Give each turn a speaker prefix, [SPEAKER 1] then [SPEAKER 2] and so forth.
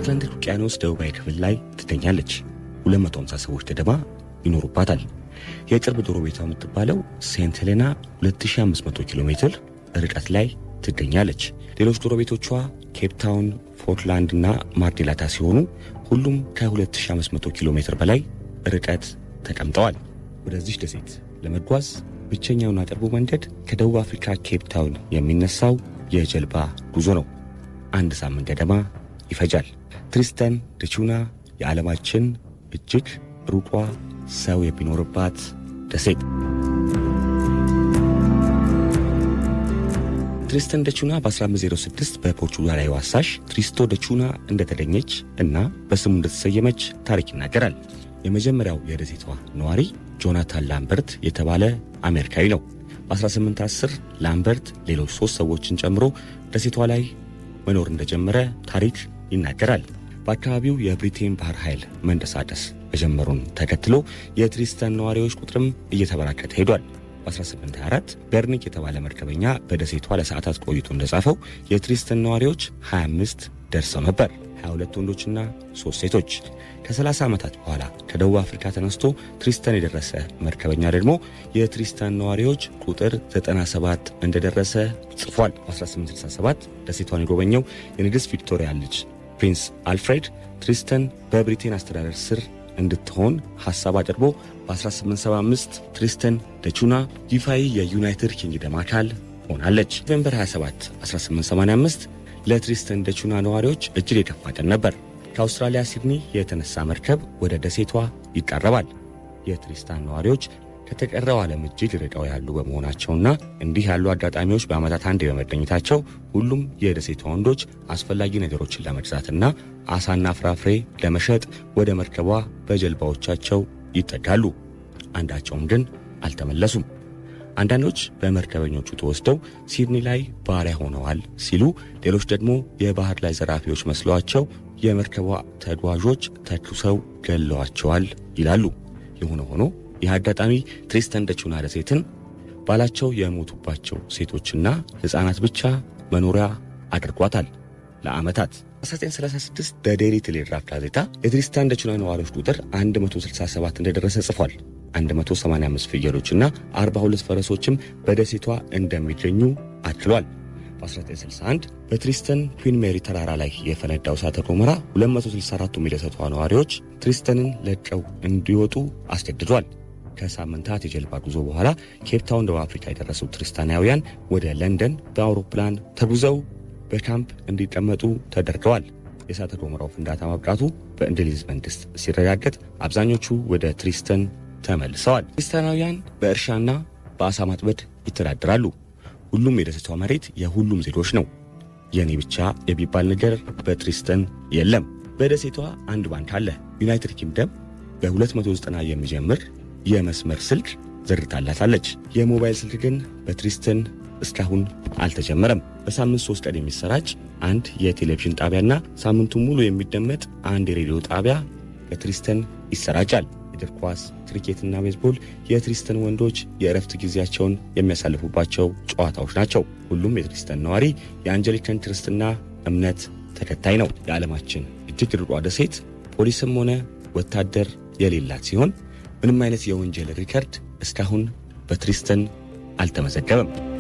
[SPEAKER 1] በአትላንቲክ ውቅያኖስ ደቡባዊ ክፍል ላይ ትገኛለች። 250 ሰዎች ገደማ ይኖሩባታል። የቅርብ ዶሮ ቤቷ የምትባለው ሴንት ሄሌና 2500 ኪሎ ሜትር ርቀት ላይ ትገኛለች። ሌሎች ዶሮ ቤቶቿ ኬፕታውን፣ ፖርትላንድ እና ማርዴላታ ሲሆኑ ሁሉም ከ2500 ኪሎ ሜትር በላይ ርቀት ተቀምጠዋል። ወደዚህ ደሴት ለመጓዝ ብቸኛውና ቅርቡ መንገድ ከደቡብ አፍሪካ ኬፕታውን የሚነሳው የጀልባ ጉዞ ነው። አንድ ሳምንት ገደማ ይፈጃል። ትሪስተን ደቹና የዓለማችን እጅግ ሩቋ ሰው የሚኖርባት ደሴት። ትሪስተን ደቹና በ1506 በፖርቹጋላዊ አሳሽ ትሪስቶ ደቹና እንደተገኘች እና በስሙ እንደተሰየመች ታሪክ ይናገራል። የመጀመሪያው የደሴቷ ነዋሪ ጆናታን ላምበርት የተባለ አሜሪካዊ ነው። በ1810 ላምበርት ሌሎች ሦስት ሰዎችን ጨምሮ ደሴቷ ላይ መኖር እንደጀመረ ታሪክ ይናገራል። በአካባቢው የብሪቴን ባህር ኃይል መንደሳደስ መጀመሩን ተከትሎ የትሪስተን ነዋሪዎች ቁጥርም እየተበራከተ ሄዷል። በ1824 በርኒክ የተባለ መርከበኛ በደሴቷ ለሰዓታት ቆይቶ እንደጻፈው የትሪስተን ነዋሪዎች 25 ደርሰው ነበር፣ 22 ወንዶችና 3 ሴቶች። ከ30 ዓመታት በኋላ ከደቡብ አፍሪካ ተነስቶ ትሪስተን የደረሰ መርከበኛ ደግሞ የትሪስተን ነዋሪዎች ቁጥር 97 እንደደረሰ ጽፏል። በ1867 ደሴቷን የጎበኘው የንግሥት ቪክቶሪያ ልጅ ፕሪንስ አልፍሬድ ትሪስተን በብሪቴን አስተዳደር ስር እንድትሆን ሐሳብ አቅርቦ በ1875 ትሪስተን ደቹና ይፋዊ የዩናይትድ ኪንግደም አካል ሆናለች። ኖቬምበር 27 1885 ለትሪስተን ደቹና ነዋሪዎች እጅግ የከፋ ቀን ነበር። ከአውስትራሊያ ሲድኒ የተነሳ መርከብ ወደ ደሴቷ ይቃረባል። የትሪስታን ነዋሪዎች ከተቀረው ዓለም እጅግ ርቀው ያሉ በመሆናቸውና እንዲህ ያሉ አጋጣሚዎች በዓመታት አንዴ በመገኘታቸው ሁሉም የደሴቷ ወንዶች አስፈላጊ ነገሮችን ለመግዛትና አሳና ፍራፍሬ ለመሸጥ ወደ መርከቧ በጀልባዎቻቸው ይጠጋሉ። አንዳቸውም ግን አልተመለሱም። አንዳንዶች በመርከበኞቹ ተወስደው ሲድኒ ላይ ባሪያ ሆነዋል ሲሉ፣ ሌሎች ደግሞ የባህር ላይ ዘራፊዎች መስለዋቸው የመርከቧ ተጓዦች ተኩሰው ገለዋቸዋል ይላሉ። የሆነ ሆኖ ይህ አጋጣሚ ትሪስተን ደቹና ደሴትን ባላቸው የሞቱባቸው ሴቶችና ሕፃናት ብቻ መኖሪያ አድርጓታል ለዓመታት። 1936 በዴይሊ ቴሌግራፍ ጋዜጣ የትሪስታን ደቹና ነዋሪዎች ቁጥር 167 እንደደረሰ ጽፏል። 185 ፍየሎችና 42 ፈረሶችም በደሴቷ እንደሚገኙ አክሏል። በ1961 በትሪስተን ኩዊን ሜሪ ተራራ ላይ የፈነዳው እሳተ ገሞራ 264ቱም የደሴቷ ነዋሪዎች ትሪስተንን ለቀው እንዲወጡ አስገድዷል። ከሳምንታት የጀልባ ጉዞ በኋላ ኬፕታውን ደቡብ አፍሪካ የደረሱት ትሪስታናውያን ወደ ለንደን በአውሮፕላን ተጉዘው በካምፕ እንዲቀመጡ ተደርገዋል። የእሳተ ገሞራው ፍንዳታ ማብቃቱ በእንግሊዝ መንግሥት ሲረጋገጥ አብዛኞቹ ወደ ትሪስተን ተመልሰዋል። ትሪስታናውያን በእርሻና በአሳ ማጥመድ ይተዳደራሉ። ሁሉም የደሴቷ መሬት የሁሉም ዜጎች ነው። የእኔ ብቻ የሚባል ነገር በትሪስተን የለም። በደሴቷ አንድ ባንክ አለ። ዩናይትድ ኪንግደም በ290 የሚጀምር የመስመር ስልክ ዘርግታላታለች። የሞባይል ስልክ ግን በትሪስተን እስካሁን አልተጀመረም። በሳምንት ሶስት ቀን የሚሰራጭ አንድ የቴሌቪዥን ጣቢያና ሳምንቱን ሙሉ የሚደመጥ አንድ የሬዲዮ ጣቢያ በትሪስተን ይሰራጫል። እግር ኳስ፣ ክሪኬትና ቤዝቦል የትሪስተን ወንዶች የእረፍት ጊዜያቸውን የሚያሳልፉባቸው ጨዋታዎች ናቸው። ሁሉም የትሪስተን ነዋሪ የአንጀሊካን ክርስትና እምነት ተከታይ ነው። የዓለማችን እጅግ ርቋ ደሴት ፖሊስም ሆነ ወታደር የሌላት ሲሆን ምንም አይነት የወንጀል ሪከርድ እስካሁን በትሪስተን አልተመዘገበም።